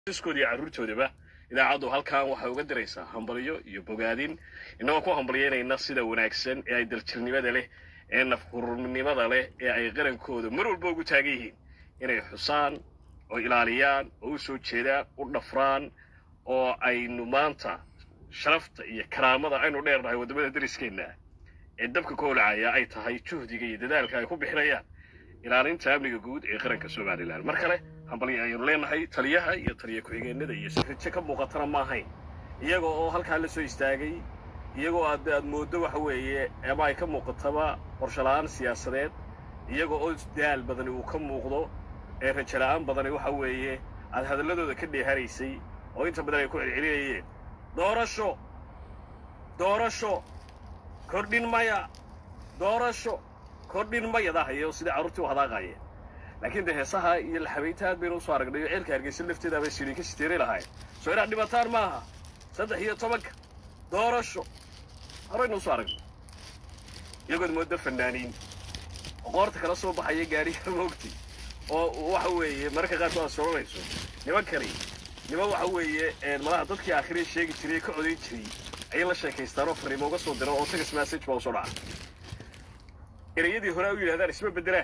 iskooda iyo carruurtoodaba idaacaddu halkan waxay uga diraysaa hambalyo iyo bogaadin innagoo ku hambalyeynayna sida wanaagsan ee ay daljirnimada leh ee nafhurnimada leh ee ay qarankooda mar walba ugu taagan yihiin inay xusaan oo ilaaliyaan oo u soo jeedaan u dhafraan oo aynu maanta sharafta iyo karaamada aynu dheernahay waddamada dariskeenna ee dabka ka holacaya ay tahay juhdiga iyo dadaalka ay ku bixinayaan ilaalinta amniga guud ee qaranka somalilan mar kale hambalyo ayaynu leenahay taliyaha iyo taliya ku-xigeenada iyo sirrijo ka muuqatana ma ahayn iyaga oo halkaa la soo istaagay iyagoo aad aad mooddo waxa weeye ama ay ka muuqataba qorshola'aan siyaasadeed iyaga oo daal badani uu ka muuqdo ee rajala'aan badani waxa weeye aad hadalladooda ka dheehanaysay oo inta badan ay ku celcelinayeen doorasho doorasho kordhin maya doorasho kordhin mayadahayo sidai carruurtii u hadaaqaayeen laakiin de heesaha iyo laxabaynta aad baynu usoo aragnay oo ceelka hargeysa lafteeda bay sidii ka siteeri lahayn soo inaad dhibataan maaha saddex iyo tobanka doorasho horaynu usoo aragnay iyagood mooddo fanaaniin oo qoorta kala soo baxaya gaariga moogtay oo waxa weeye mararka qaarkood aad soranayso nimankani niman waxa weeye malaha dadkii aakhiree sheegi jiray ee ka codayn jiray ayay la sheekaystaan oo fariimo uga soo dira oo tegas message baa usoo dhaca ereyadii hore a u yidhahdaan isma beddelaan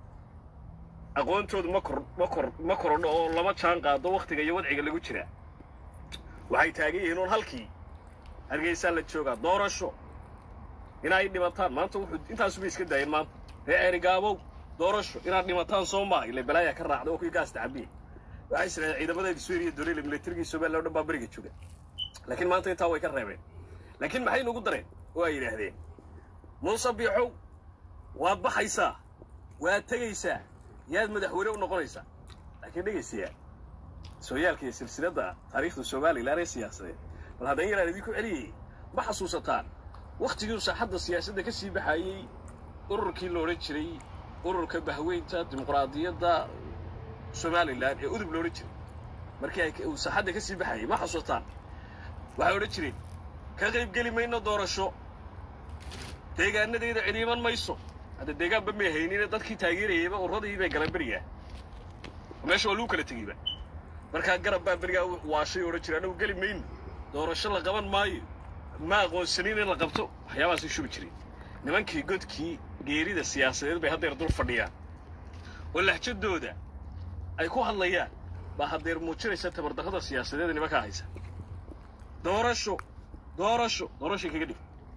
aqoontoodu ma kor ma kor ma korodho oo lama jaan qaado wakhtiga iyo wadciga lagu jiraa waxay taagan yihiin uun halkii hargeysaa la joogaa doorasho inay dhimataan maanta wuxuu intaasubay iska daayeen maanta ree erigaabow doorasho inaad dhimataan soo maaha ile balaayaa ka raacda oo kuwii gaasta cabiya waxay israaeen ciidamadeeda suuriya doliila milatarigii somaliya o dhan baa beriga jooga laakiin maanta intaa way ka reebeen laakiin maxay nugu dareen oo ay yidhaahdeen muuse biixow waad baxaysaa waad tegaysaa yaad madaxweyne u noqonaysaa laakiin dhegaysayaa sooyaalka iyo silsiladda taariikhda somalilan ee siyaasadeed bal haddaan yaraan idinku celiyayay ma xasuusataan wakhtigii saaxadda siyaasadda ka sii baxayey ururkii la odhan jiray ururka bahweynta dimuqraadiyadda somalilan ee udub la odhan jiray markii ay uu saaxadda ka sii baxayay ma xasuusataan waxay odhan jireen ka qaybgeli mayno doorasho deegaanadeeda cidhiiman mayso hadda deegaanba may haynine dadkii taageerayayba urradii bay galeen berigaa meesha waa lagu kala tegeyba markaa garab baa berigaa waashay odhan jira annagu geli mayno doorasho la qaban maayo ma aqoonsanin in la qabto waxyaabahaasay shubi jireen nimankii godkii geerida siyaasadeed bay haddeer dul fadhiyaan oo lahjadooda ay ku hadlayaan baa haddeer muujinaysa tabardarrada siyaasadeeda nimankaa haysa doorasho doorasho doorashay kaga dhig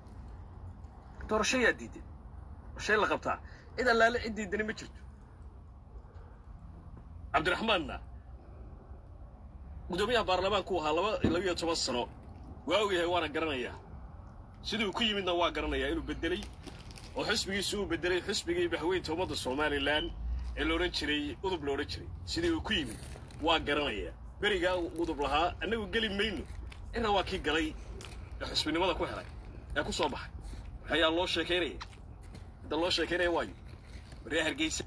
doorasho yaa diidan doorashay la qabtaa cid allaale cid diidani ma jirto cabdiraxmaanna guddoomiyaha baarlamaanku ahaa laba labiyo toban sano waa ogyahay waana garanayaa siduu ku yimidna waa garanayaa inuu beddelay oo xusbigiisu uu beddelay xusbigii bahweynta ummadda somalilan ee la odhan jiray udub la odhan jiray sidii uu ku yimid waa garanayaa berigaa udub lahaa annagu geli mayno inna waa kii galay ee xusbinimada ku helay ee ku soo baxay waxayaa loo sheekaynaya hadda loo sheekaynaya waayo maree hargeysa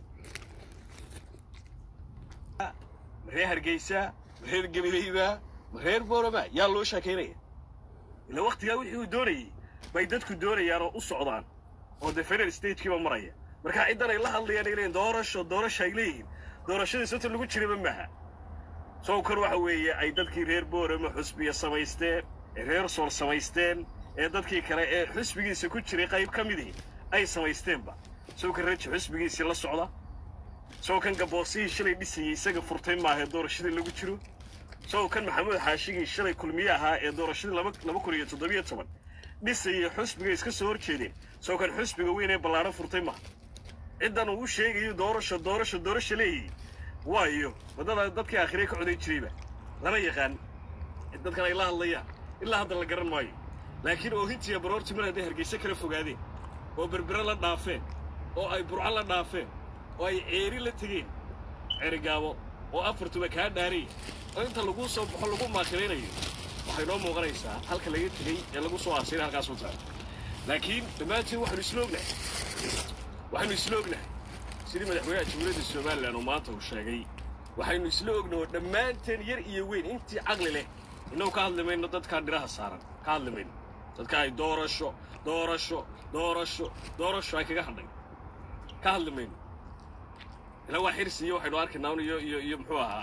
maree hargeysa mareer gabileyba mareer boorama yaa loo sheekaynaya ilaa wakhtigaa wixii uu doonayey bay dadku doonayaan oo u socdaan oo dee federal statekiiba maraya markaa ciddan ay la hadlayaan ay leeyihin doorasho doorasho ay leeyihiin doorashadii santa lagu jiraba maaha sow kor waxa weeye ay dadkii reer boorama xusbiya samaysteen ee reer sool samaysteen ee dadkii kale ee xusbigiisa ku jiray qayb ka midii ay samaysteenba sow kan raji xusbigiisii la socda sow kan gaboosihii shalay dhisayey isaga furtay maahae doorashadii lagu jiro sow kan maxamuud xaashigii shalay kulmiye ahaa ee doorashadii laba kun iyo toddobiyo toban dhisayey xusbiga iska soo hor jeedeen sow kan xusbiga weyn ee ballaadhan furtay maaha ciddan uu sheegayo doorasho doorasho doorasho leeyihi waayo waddada dadkii aakhiree ka codayn jirayba lama yaqaan dadkan ay la hadlayaan ilaa hadda la garan maayo laakiin oohintiiya baroortii mar hadday hargeyse kala fogaadeen oo berbere la dhaafeen oo ay burco la dhaafeen oo ay ceeri la tegeen ceerigaabo oo afartuba kaa dhaaraya oo inta laguu soo baxo lagu maakiraynayo waxay noo muuqanaysaa halka laga tegey ee lagu soo aasiray halkaas u tahay laakiin dhammaantiin waxaynu isla ognahay waxaynu isla ognahay sidii madaxweynaha jamhuuriyadda somalilan oo maanta uu sheegay waxaynu isla ognaho dhammaanteen yar iyo weyn intii caqli leh innagu ka hadli mayno dadkaa dhiraha saaran ka hadli mayno dadka ay doorasho doorasho doorasho doorasho ay kaga hadhay ka hadli mayno ilaa waa xirsi iyo waxaynu arkaynaa un iyo iyo iyo muxuu ahaa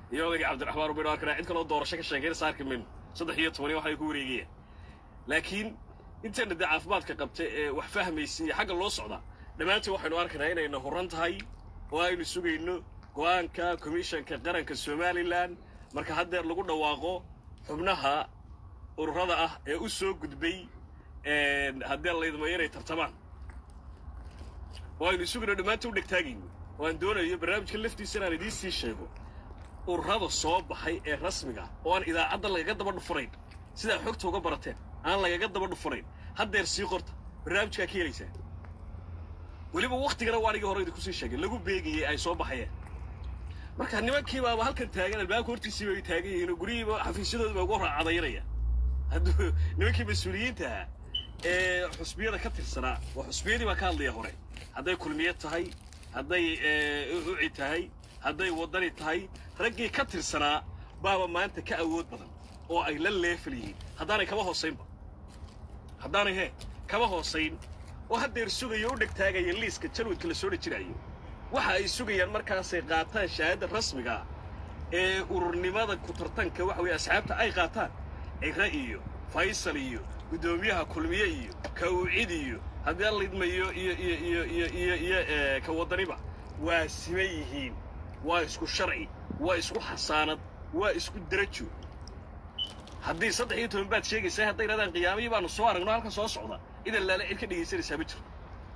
iyo odayga cabdiraxmaan ubaynu arkana cid kaloo doorasho ka sheekeynaysa arki mayno saddex iyo tobani waxay ku wareegayaan laakiin intayna dee caafimaadka qabta ee wax fahmaysa iyo xagga loo socda dhammaantiin waxaynu arkaynaa inayna huran tahay oo aynu sugayno go'aanka komishanka qaranka somalilan marka haddeer lagu dhawaaqo xubnaha ururada ah ee u soo gudbay haddee laydmayo inay tartamaan oo aynu sugayno dhammaantiin u dhegtaagayno oo aan doonayo barnaamijka laftiisa inaan idiin sii sheego ururada soo baxay ee rasmiga oo aan idaacadda lagaga daba dhufanayn sidaa xogta uga barateen aan lagaga daba dhufanayn haddeer sii qorta barnaamijkaa ka helaysaa weliba waktigana waa anigii hore idinku sii sheegay lagu beegayey ay soo baxayeen marka nimankiibaaba halkan taagan albaabka hortiisii bay taagan yihiin oo guryihiiba xafiisyadoodiba ugu raacadaynaya hadduu nimankii mas-uuliyiintaha ee xusbiyada ka tirsanaa waa xusbiyadii baa ka hadlaya hore hadday kulmiye tahay hadday uci tahay hadday waddani tahay raggii ka tirsanaa baaba maanta ka awood badan oo ay la leefal yihiin haddaanay kaba hoosaynba haddaanay hee kaba hoosayn oo haddeer sugayo u dhegtaagaya liiska jalwadka la soo dhejinayo waxa ay sugayaan markaasay qaataan shahaadda rasmiga ah ee ururnimada ku tartanka waxa weeye asxaabta ay qaataan cira iyo faysal iyo guddoomiyaha kulmiye iyo ka ucid iyo haddii alla idmayo iyo iyo iyo iyo iyo iyo ka waddaniba waa siman yihiin waa isku sharci waa isku xasaanad waa isku derajo haddii saddex iyo toban baad sheegaysaa hadday yidhahdaan qiyaamihii baanu soo aragno halkan soo socda idan laale cid ka dhegaysanaysaa ma jirto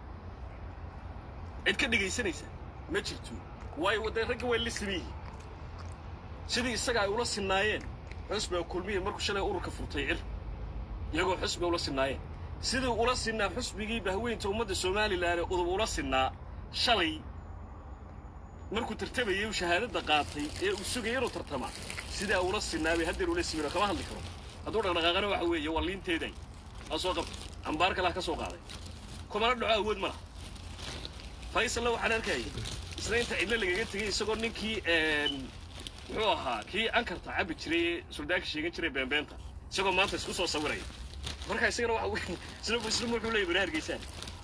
cid ka dhegaysanaysaa ma jirto waayo wadee ragga way la siman yihiin sidii isaga ay ula sinnaayeen xusbiga kulmiya markuu shalay ururka furtay cir iyagoo xusbiga ula sinnaayeen sidii ula sinnaa xusbigii bahweynta ummadda somalilan ee udub ula sinnaa shalay markuu tartamayay uu shahaadadda qaatay ee uu sugayay inuu tartamaa sidaa ula sinnaa bay haddeer ula simin oo kama hadli karo hadduu dhaqdhaqaaqana waxa weeye waa liinteeday aa soo qabtay ambaar kalaa ka soo qaaday kumana dhaco awood ma laha faysalna waxaan arkayay isna inta cidlo lagaga tegay isagoo ninkii muxuu ahaa kii ankarta cabbi jiray ee suldaanka sheegan jiray beenbeenta isagoo maanta isku soo sawiraya marka isagana waxa isna isna wuxuu leeyahay bari hargeysaan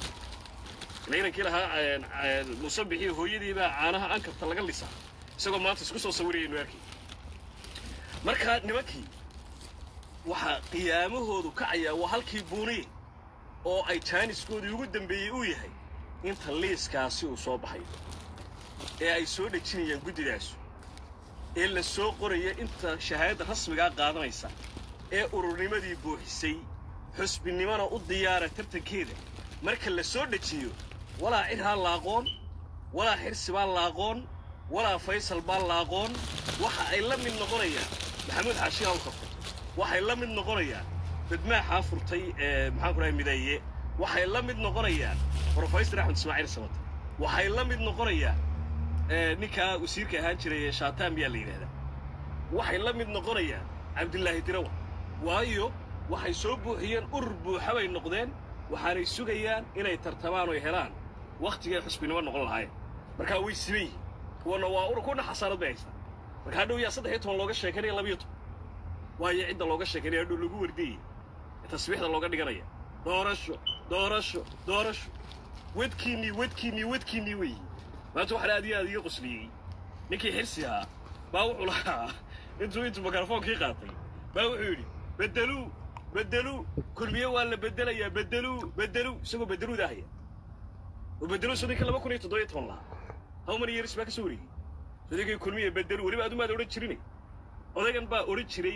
inankii lahaa musabixii hooyadiibaa caanaha ankarta laga lisaa isagoo maanta isku soo sawiraya inu arkay marka nimankii waxaa qiyaamahoodu kacayaa waa halkii buuniye oo ay jaaniskoodii ugu dambeeyey uu yahay inta liiskaasi uu soo baxayo ee ay soo dhejinayaan guddidaasu ee la soo qoraya inta shahaadadda rasmigaa qaadanaysa ee ururnimadii buuxisay xusbinimona u diyaara tartankeeda marka la soo dhejiyo walaa cirhaa la aqoon walaa xirsi baa la aqoon walaa faysal baa la aqoon waxa ay la mid noqonayaan maxamuud xaashi hawlka furtay waxay la mid noqonayaan badmaaxaa furtay ee maxaan ku dhahay mideeye waxay la mid noqonayaan brofesor axmed ismaaciil samata waxay la mid noqonayaan ninkaa wasiirka ahaan jiray ee shaataan miyaa la yidhahdaa waxay la mid noqonayaan cabdilaahi dirawa waayo waxay soo buuxiyeen urur buuxa bay noqdeen waxaanay sugayaan inay tartamaan oy helaan wakhtigay xusbinimo noqon lahaayeen markaa way siban yihiin kuwana waa urur kuwana xasaanad bay haystaan marka hadhow yaa saddex iyo toban looga sheekanaya labiyo toban waayo cidda looga sheekanaya hadhow lagu wardiyaya tasbiixda looga dhiganaya doorasho doorasho doorasho wedkiinnii wedkiinnii wedkiinnii weeyi maanta waxaan aad iyo aad iga qosliyey ninkii xirsi ahaa baa wuxuu lahaa intuu intuu mikrofoonkii qaatay baa wuxuu yidhi beddeluu beddeluu kulmiye waa la beddelayaa beddeluu beddeluu isagoo beddeluuda ahaya oo beddeluu sodinka laba kun iyo toddoba iyo toban lahaa how many years baa ka soo wareegay sodinkii kulmiye beddeluu weliba adumaad odhan jirine odaygan baa odhan jiray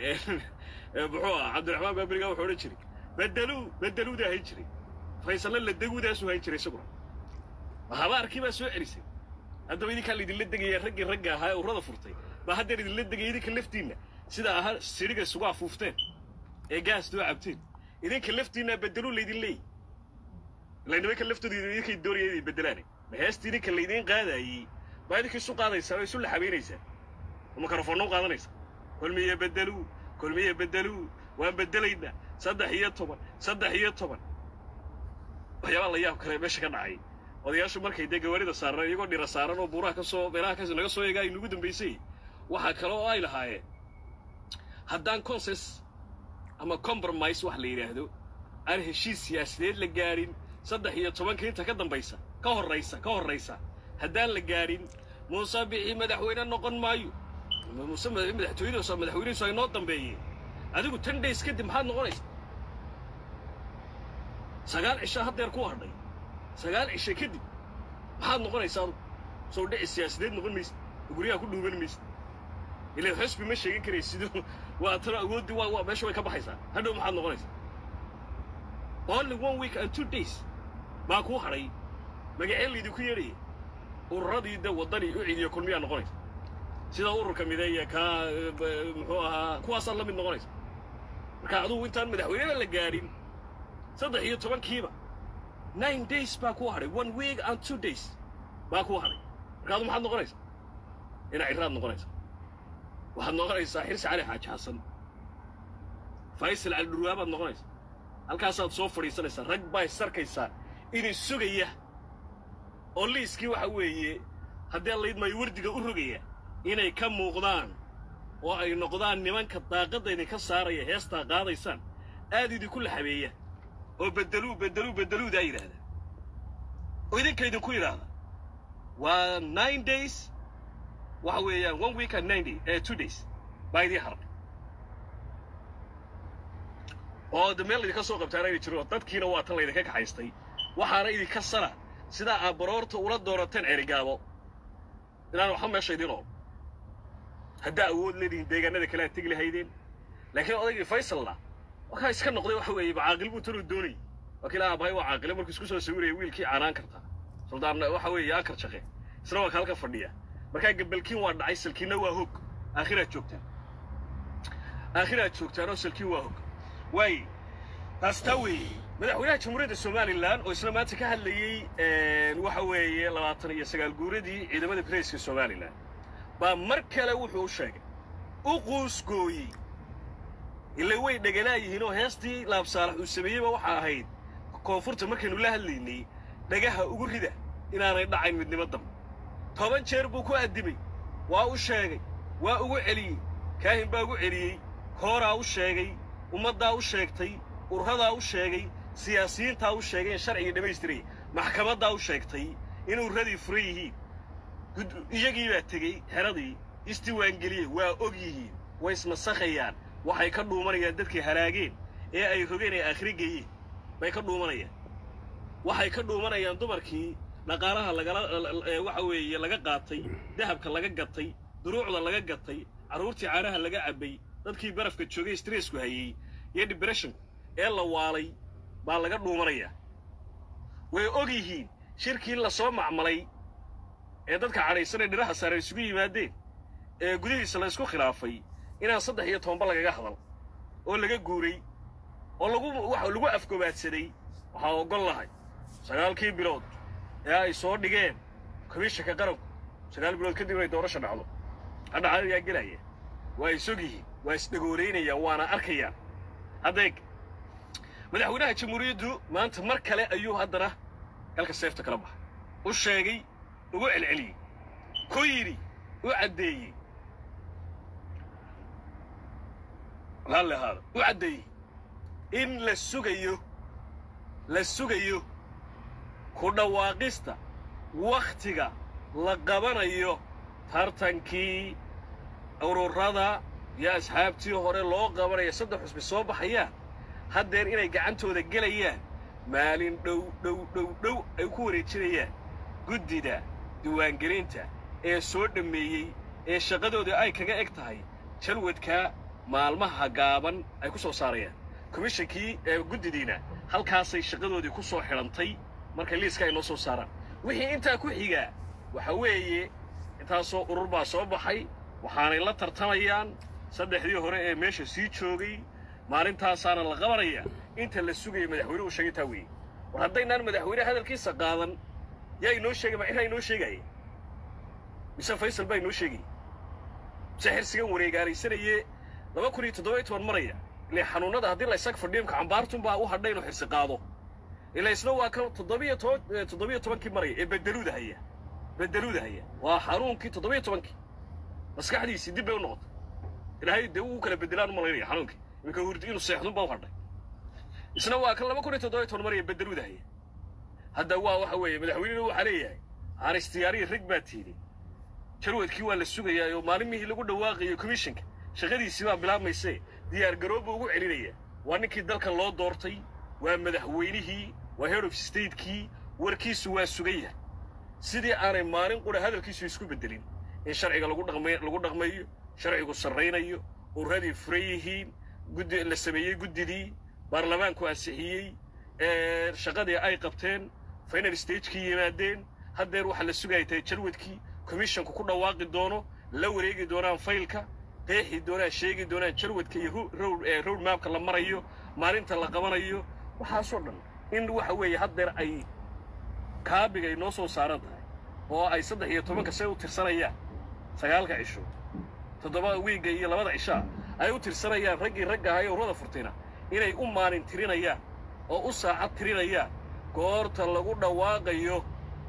muxuu ah cabdiraxmaan baaberiga wuxuu odhan jiray beddeluu beddeluuda ahayn jiray faysalle la deguudaasuu hayn jiray isaguna haba arkii baa soo celisay haddaba idinkaa laydinla degaya raggii ragga ahaa ee urrada furtay baa haddeer idinla degaya idinka laftiinna sida ahaa siriga isugu afuufteen ee gaas doo cabteen idinka laftiinna beddeluu laydin leeyi ilaa nimanka laftooda idinkay doonaya inay beddelaane ma heesta idinka laydiin qaadaayey baa idinka isu qaadaysaa oo isu laxabaynaysaa oo mikrofonna u qaadanaysaa kulmiye beddeluu kulmiye beddeluu waan beddelaynaa saddex iyo toban saddex iyo toban waxyaabaa la yaab kale meesha ka dhacay odayaashu markay dee gawaarida saaran iyagoo dhira saaran oo buuraha ka soo meelaha ka naga soo eega ay nagu dambaysay waxaa kale oo ay lahaayeen haddaan conses ama compromise wax la yidhaahdo aan heshiis siyaasadeed la gaadhin saddex iyo tobanka inta ka dambaysa ka horraysa ka horraysa haddaan la gaadhin muuse bixi madaxweyne noqon maayo muse madaxtooyadiisu madaxweynihiisu ay noo dambeeyeen adigu ten days kadib maxaad noqonaysa sagaal cisho haddeer ku hadhay sagaal cisho kadib maxaad noqonaysa adugu soo dhici siyaasadeed noqon maysid guryaha ku dhuuban maysid ilan xusbi ma sheegan karaysid waa tana awooddii waa waa meesha way ka baxaysaa hadhow maxaad noqonaysaa only one week and two days baa kuu hadhay magacee laydinku yeedhaya ururadii de waddanii u ciidiyo kulmiyaa noqonaysa sida ururka mideeya kaa muxuu ahaa kuwaasaad la mid noqonaysa marka adugu intaan madaxweyneba la gaadhin saddex iyo tobankiiba nine days baa kuu hadhay one week and two days baa kuu hadhay marka adu maxaad noqonaysaa ina ciraad noqonaysa waxaad noqonaysaa xirsi cali xaaji xasan faysal cali dhurwaabaad noqonaysa halkaasaad soo fadhiisanaysaa rag baa isarkaysaa inay sugaya oo liiskii waxa weeye haddii allaydmaayo wardiga u rogaya inay ka muuqdaan oo ay noqdaan nimanka daaqadda idinka saaraya heestaa qaadaysaan aad idinku la habeeya oo beddeluu beddeluu beddeluudaa yidhaahda oo idinka idinku yidhaahda waa nine days waxa weeyaan one week and nine day eh, two days baa idiin harnay oo de meel idinka soo qabtaana inay jiro dadkiina waa tan laydinka kaxaystay waxaana idinka sana sidaa aad baroorta ula doorateen cerigaabo inaan waxba meesha idiin ool haddaa awood leedihiin deegaanada kale aad tegi lahaydeen laakiin odaygii faysalna wakaa iska noqday waxa weeye caaqil buu tanuu doonayay waa kii aabahay waa caaqile markuu isku soo sawiraya wiilkii canaan karta suldaan waxa weeye ankar shaqe isna waa ka halka fadhiya markaa gabalkiin waa dhacay salkiinna waa hog aakhiraad joogtaan aakhiraad joogtaan oo salkiin waa hog waaye taas taa weeye madaxweynaha jamhuuriyadda somalilan oo isna maanta ka hadlayey waxa weeye labaatan iyo sagaal guuradii ciidamada bareyska somalilan baa mar kale wuxuu u sheegay u quusgooyey ila way dhegalaayihiin oo heestii laabsaalax uu sameeyeyba waxa ahayd koonfurta markaynu la hadlaynay dhagaha ugu rida inaanay dhacayn midnimo dambe toban jeer buu ku addimay waa u sheegay waa ugu celiyey kaahin baa ugu celiyey kooraa u sheegay ummaddaa u sheegtay ururadaa u sheegay siyaasiyiintaa u sheegay in sharcigii dhammaystiraya maxkamaddaa u sheegtay in urradii furan yihiin iyagii baa tegey xeradii isdiiwaangeliyey waa og yihiin way ismasakhayaan waxay ka dhuumanayaan dadkii halaageen ee ay rogeen ay aakhiri geeyeen bay ka dhuumanayaan waxay ka dhuumanayaan dumarkii dhaqaalaha lagala waxa weeye laga qaatay dahabka laga gatay duruucda laga gatay carruurtii caanaha laga cabbay dadkii barafka joogay stressku hayey iyo dibresshonku ee la waalay baa laga dhuumanayaa way og yihiin shirkii lasoo macmalay ee dadka cadhaysan ee dhiraha saare isugu yimaadeen ee gudihiisa la isku khilaafay inaan saddex iyo tobanba lagaga hadal oo laga guuray oo lagu waxa lagu afgobaadsaday waxaa oggol lahay sagaalkii bilood ee ay soo dhigeen komishanka qaranku sagaal bilood kadib inay doorasha dhacdo hadhaca ayaa gelaya waa isog yihiin waa isdhagoolaynayaan waana arkayaan haddeeg madaxweynaha jamhuuriyaddu maanta mar kale ayuu haddana galka seefta kala baxay u sheegay ugu celceliyey ku yidhi u caddeeyey raalli ahaada u caddeeyey in la sugayo la sugayo ku dhawaaqista wakhtiga la qabanayo tartankii ururada iyo asxaabtii hore loo qabanaya saddex xusbi soo baxayaan haddeer inay gacantooda gelayaan maalin dhow dhow dhow dhow ay ku wareejinayaan guddida diiwaangelinta ee soo dhammeeyey ee shaqadooda ay kaga eg tahay jalwadka maalmaha gaaban ay ku soo saarayaan komishankii ee guddidiina halkaasay shaqadoodii ku soo xidhantay marka liiska ay noo soo saaraan wixii intaa ku xigaa waxa weeye intaasoo urur baa soo baxay waxaanay la tartamayaan saddexdii hore ee meesha sii joogay maalintaasaana la qabanaya inta la sugaya madaxweynuhu sheegay taa weeye war haddaynaan madaxweyne hadalkiisa qaadan yaa inoo sheegay ma ciraa inoo sheegaya mise faysal baa inoo sheegaya mise xirsigan wareegaaraysanaye laba kun iyo toddoba iyo toban maraya ile xanuunnada haddii la isag fadhiyo imka cambaartunbaa u hadhay inuu xirsi qaado ila isna waa kan toddobiyo toban toddobiyo tobankii maraya ee bedeluuda haya bedeluuda haya waa xanuunkii toddobiyo tobankii maskaxdiisii dib bay u noqotay ilaahay dee uu kala bedelaan u malaynaya xanuunkii iminka hurdi inuu seexdun baa u hadhay isna waa kan laba kun iyo toddoba iyo toban maraya bedeluuda haya hadda waa waxa weeye madaxweynena waxaa leeyahay aan istiyaariya rag baa tiidhi jarwadkii waa la sugayaa oo maalimihii lagu dhawaaqayo commissionka shaqadiisii baa bilaabmayse diyaar garooba ugu celinaya waa ninkii dalka loo doortay waa madaxweynihii waa head of statekii warkiisu waa sugan yahay sidii aanay maalin qura hadalkiisu isku beddelin in sharciga lagu dhaqmay lagu dhaqmayo sharcigu sarraynayo ururadii furan yihiin guddi la sameeyey guddidii baarlamaanku ansixiyey shaqadii ay qabteen final stagekii yimaadeen haddeer waxaa la sugaya tahay jarwadkii commissionku ku dhawaaqi doono la wareegi doonaan faylka qeexi doonaan sheegi doonaan jarwadka iyo road mapka la marayo maalinta la qabanayo waxaasoo dhan in waxa weeye haddeer ay kaabigay noo soo saaran tahay oo ay saddex iyo tobanka see u tirsanayaan sagaalka cisho toddobada wiigga iyo labada cishaa ay u tirsanayaan raggii ragga ahaa ee urada furtayna inay u maalin tirinayaan oo u saacad tirinayaan goorta lagu dhawaaqayo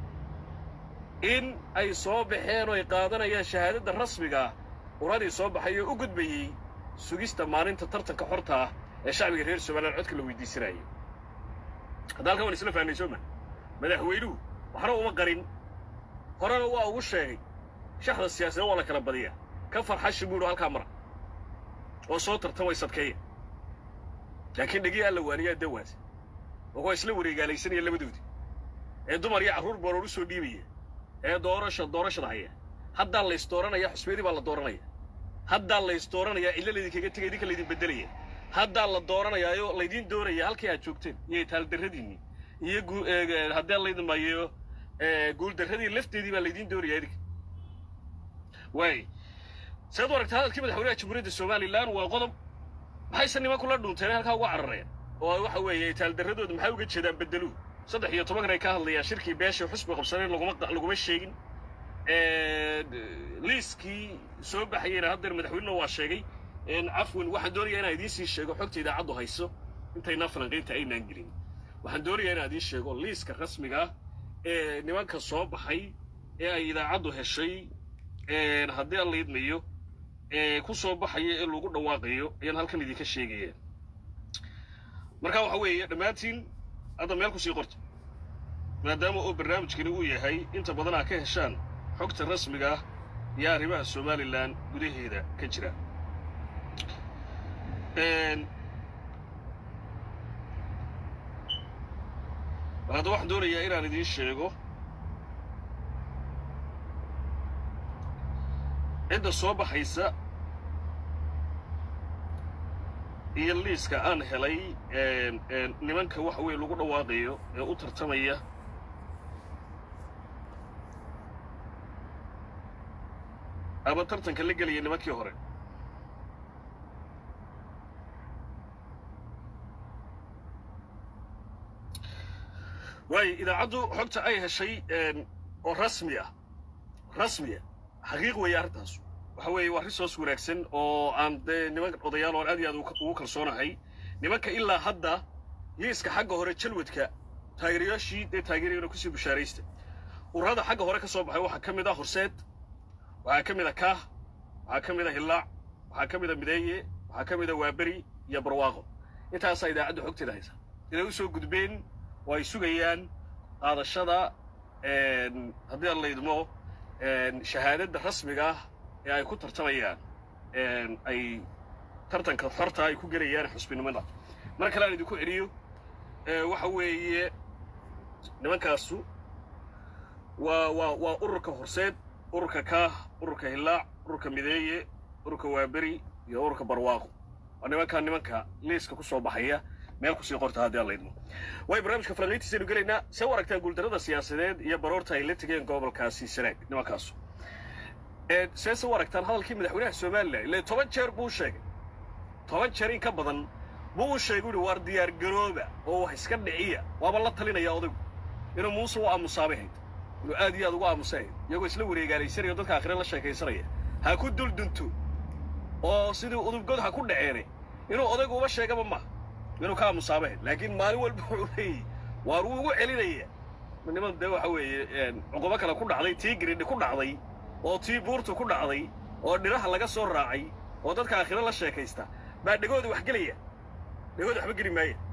in ay soo baxeen oo ay qaadanayaan shahaadadda rasmiga ah uradii soo baxay oo u gudbayey sugista maalinta tartanka xorta ah ee shacbiga reer somalilan codka la weydiisanayay hadda halkan waan isla fahnay sooma madaxweynuhu waxna uma qarin horena waa ugu sheegay shaxda siyaasadeed waa la kala badiyaa ka farxashi buuhi halkaa mara oo soo tartamay sadkeeya laakiin dhegii alla waaniyaa dawaas oo waa isla wareegaalaysanaya labadoodii ee dumar iyo carruur booroor u soo dhiibaya ee doorasha doorashada haya haddaa lays dooranaya xusbeedii baa la dooranaya haddaa lays dooranayaa illa laydinkaga tegay idinka laydin beddelaya haddaa la dooranayaayo laydiin doonaya halkii aad joogteen iyo taaldarradiinni iyo haddee laydin mayo guuldarradii lafteedii baa laydiin doonaya idinka waay saad u aragta hadalkii madaxweynaha jamhuuriyadda somalilan waa qodob maxayse nimankula dhunteen halkaa uga carareen oo waxa weeye taaldarradooda maxay uga jeedaan beddeluhu saddex iyo tobankan ay ka hadlayaan shirkii beesha xusbi qabsaneen laguma laguma sheegin liiskii soo baxayeyna haddeer madaxweynena waa sheegay cafwan waxaan doonayaa inaan idiin sii sheego xogta idaacaddu hayso intaynaa falanqaynta aynaan gelin waxaan doonayaa inaan idiin sheego liiska rasmiga ah ee nimanka soo baxay ee ay idaacaddu heshay haddii aan la idmayo ku soo baxaya ee lagu dhawaaqayo ayaan halkan idinka sheegaya marka waxa weeye dhammaantiin hadda meel kusii qorta maadaama oo barnaamijkani uu yahay inta badan aa ka heshaan xogta rasmiga ah iyo arrimaha somalilan gudaheeda ka jira bal hadda waxaan doonayaa inaan idiin sheego cidda soo baxaysa iyo liiska aan helay nimanka waxa weeye lagu dhawaaqayo ee u tartamaya ama tartanka la gelaya nimankii hore waayo idaacaddu xogta ay heshay oo rasmi ah rasmiya xaqiiq weeye arrintaasu waxa weeye waa risoos wanaagsan oo aan dee niman odayaal oon aad iyo aad ugu kalsoonahay nimanka ilaa hadda liiska xagga hore jalwadka taageerayaashii dee taageerayana kusii bushaaraysta ururada xagga hore ka soo baxay waxaa ka mid ah horseed waxaa ka mid a kaah waxaa ka mid a hillaac waxaa ka mid a mideeye waxaa ka mid a waaberi iyo barwaaqo intaasaa idaacaddu xogteeda haysa inay u soo gudbeen oo ay sugayaan qaadashada haddii aan la idmo shahaadadda rasmiga ah ee ay ku tartamayaan ay tartanka xorta ay ku gelayaan xusbinimada mar kale aan idinku celiyo waxa weeye nimankaasu waa waa waa ururka horseed ururka kaah ururka hillaac ururka mideeye ururka waaberi iyo ururka barwaaqo waa nimankaa nimanka liiska ku soo baxaya meel kusii qorta haddii aan la idmo way barnaamijka falanqayntiisaynu gelaynaa see u aragtaan guuldarrada siyaasadeed iyo baroorta ay la tegeen gobolkaasi sanaag nimankaasu seese u aragtaan hadalkii madaxweynaha somalilan ile toban jeer buu sheegay toban jeer in ka badan buu u sheegay uhi waar diyaar garooba oo wax iska dhiciya waaba la talinaya odaygu inuu muuse u aamusaabay hayd inuu aad iyo aad ugu aamusay hayd iyagoo isla wareegaalaysanaya dadka akhire la sheekaysanaya ha ku duldunto oo sidii udubgod ha ku dhaceene inuu odaygu uba sheegaba maaha inuu ka aamusaaba hayd laakiin maalin walba wuxuu leeyahy waar wuu ugu celinaya niman dee waxa weeye cuqubo kale ku dhacday tii giridhi ku dhacday oo tii buurtu ku dhacday oo dhiraha laga soo raacay oo dadka aakhiro la sheekaysta baa dhegooda wax gelaya dhegooda waxba geli maaya